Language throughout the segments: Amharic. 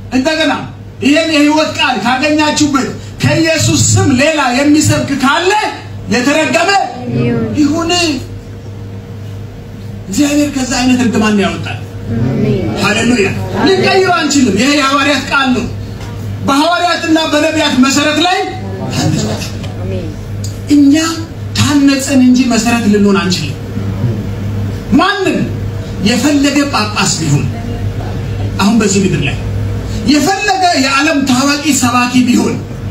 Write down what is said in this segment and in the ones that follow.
እንደገና ይህን የህይወት ቃል ካገኛችሁበት ከኢየሱስ ስም ሌላ የሚሰብክ ካለ የተረገመ ይሁን። እግዚአብሔር ከዛ አይነት እርግማን ያወጣል። ሃሌሉያ! ልንቀይረው አንችልም። ይሄ የሐዋርያት ቃል ነው። በሐዋርያትና በነቢያት መሰረት ላይ ታነጻችሁ። እኛ ታነጽን እንጂ መሰረት ልንሆን አንችልም። ማንም የፈለገ ጳጳስ ቢሆን አሁን በዚህ ምድር ላይ የፈለገ የዓለም ታዋቂ ሰባኪ ቢሆን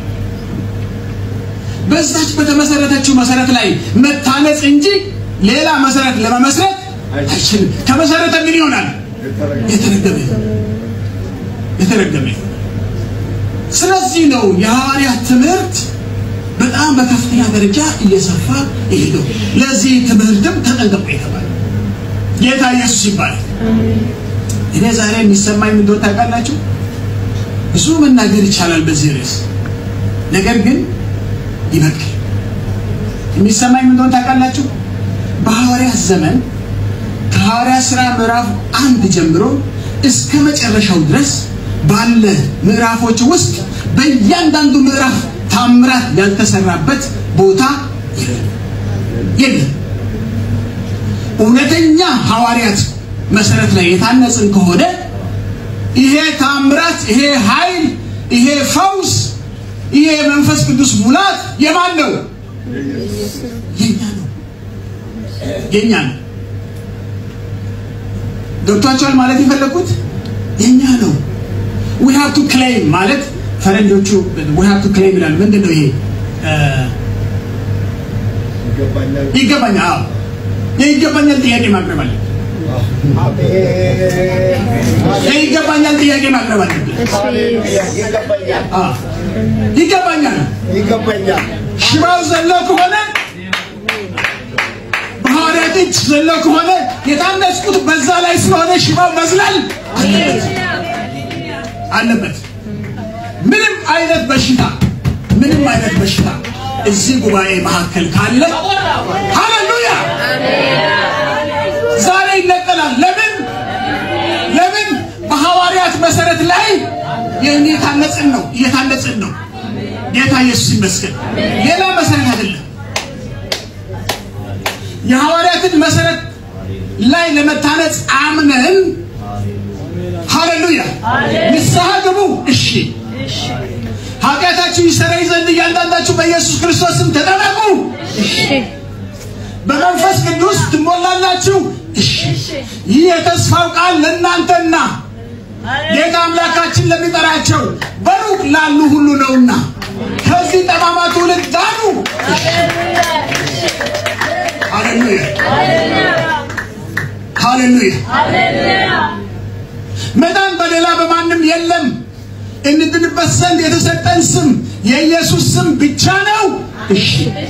በዛች በተመሰረተችው መሰረት ላይ መታነጽ እንጂ ሌላ መሰረት ለመመስረት አይችልም። ከመሰረተ ምን ይሆናል? የተረገመ የተረገመ። ስለዚህ ነው የሐዋርያት ትምህርት በጣም በከፍተኛ ደረጃ እየሰፋ ይሄደው። ለዚህ ትምህርትም ተጠንቀቁ የተባለ ጌታ ኢየሱስ ይባላል። እኔ ዛሬ የሚሰማኝ ምን እንደሆነ ታውቃላችሁ? ብዙ መናገር ይቻላል በዚህ ርዕስ፣ ነገር ግን ይበቃል። የሚሰማኝ ምን እንደሆነ ታውቃላችሁ? በሐዋርያት ዘመን ከሐዋርያት ሥራ ምዕራፍ አንድ ጀምሮ እስከ መጨረሻው ድረስ ባለ ምዕራፎች ውስጥ በእያንዳንዱ ምዕራፍ ታምራት ያልተሰራበት ቦታ የለም የለም። እውነተኛ ሐዋርያት መሰረት ላይ የታነጽን ከሆነ ይሄ ታምራት፣ ይሄ ኃይል፣ ይሄ ፈውስ፣ ይሄ የመንፈስ ቅዱስ ሙላት የማን ነው? የኛ ነው፣ የኛ ነው። ገብቷቸዋል ማለት የፈለኩት የኛ ነው። we have to claim ማለት ፈረንጆቹ we have to claim ይላሉ። ምንድን ነው ይሄ? ይገባኛል። አዎ የይገባኛል ጥያቄ ማቅረብ አለ። የይገባኛል ጥያቄ ማቅረብ አለብን። አዎ ይገባኛል። ይገባኛል። ሽባው ዘለው ከሆነ በሐዋርያት እጅ ዘለው ከሆነ የታነጽኩት በዛ ላይ ስለሆነ ሽባው መዝለል አለበት አለበት። ምንም አይነት በሽታ ምንም አይነት በሽታ እዚህ ጉባኤ መካከል ካለ ሃሌሉያ ዛሬ ይነቀላል። ለምን ለምን? በሐዋርያት መሰረት ላይ እየታነጽን ነው እየታነጽን ነው። ጌታ ኢየሱስ ይመስገን። ሌላ መሰረት አይደለም። የሐዋርያትን መሰረት ላይ ለመታነጽ አምነን ሃሌሉያ ንስሐ ግቡ። እሺ ኃጢአታችሁ ይሰረይ ዘንድ እያንዳንዳችሁ በኢየሱስ ክርስቶስ ስም ተጠመቁ። እሺ በመንፈስ ቅዱስ ትሞላላችሁ። እሺ ይህ የተስፋው ቃል ለእናንተና ጌታ አምላካችን ለሚጠራቸው በሩቅ ላሉ ሁሉ ነውና ከዚህ ጠማማ ትውልድ ዳኑ። ሃሌሉያ ሃሌሉያ። መዳን በሌላ በማንም የለም። እንድንበት ዘንድ የተሰጠን ስም የኢየሱስ ስም ብቻ ነው። እሺ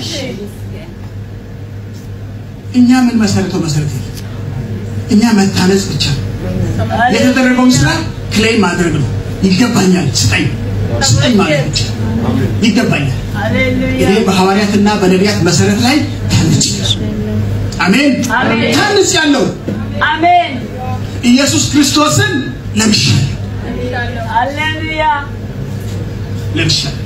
እኛ ምን መሰረተው መሰረት የለም። እኛ መታነጽ ብቻ ነው። የተደረገውን ስራ ክሌም ማድረግ ነው። ይገባኛል፣ ስጠኝ ስጠኝ ማለት ብቻ ይገባኛል። እኔ በሐዋርያትና በነቢያት መሰረት ላይ ታንጽ አሜን ታንጽ ያለው አሜን ኢየሱስ ክርስቶስን ለምሻለሁ ሃሌሉያ ለምሻለሁ።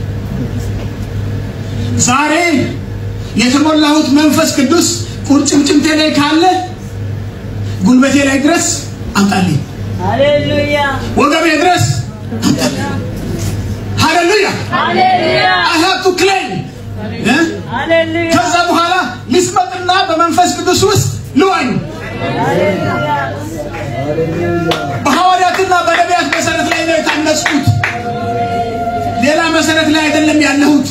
ዛሬ የተሞላሁት መንፈስ ቅዱስ ቁርጭምጭምቴ ላይ ካለ ጉልበቴ ላይ ድረስ አምጣልኝ፣ ሃሌሉያ ወገቤ ድረስ አምጣልኝ። ሃሌሉያ ሃሌሉያ I have to claim እ? ሃሌሉያ ከዛ በኋላ ልስመጥና በመንፈስ ቅዱስ ውስጥ ልዋኝ። በሐዋርያትና በነቢያት መሰረት ላይ ነው የታነጽኩት። ሌላ መሰረት ላይ አይደለም ያለሁት።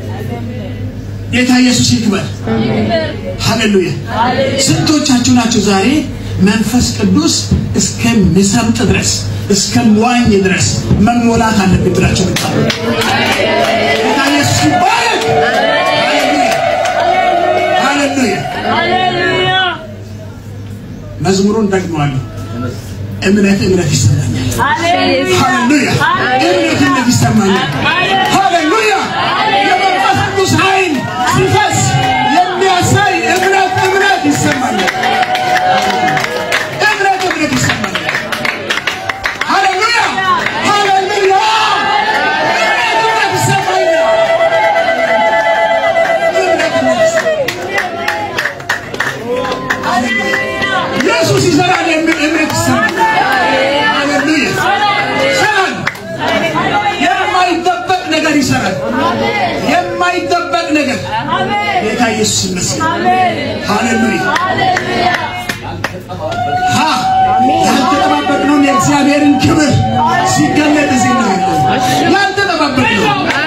ጌታ ኢየሱስ ይክበር። ሃሌሉያ። ስንቶቻችሁ ናችሁ ዛሬ መንፈስ ቅዱስ እስከሚሰምጥ ድረስ እስከሚዋኝ ድረስ መሞላት አለብን ብላችሁ ምታሉ? ጌታ ኢየሱስ ይባረክ። ሃሌሉያ ሃሌሉያ። ሃሌሉያ መዝሙሩን ደግመዋለሁ። እምነት እምነት ይሰማኛል። ሃሌሉያ እምነት እምነት ይሰማኛል። ሃሌሉያ የመንፈስ ቅዱስ ኃይል ሲፈስ የሚያሳይ እምነት እምነት ይሰማኛል። እምነት እምነት ይሰማኛል። ሃሌሉያ ሃሌሉያ ኢየሱስ ይመስገን። አሜን ሃሌሉያ ሃሌሉያ ሀ ያልተጠባበቅነውን የእግዚአብሔርን ክብር ሲገለጥ እዚህ ነው ያለው። ያልተጠባበቅነው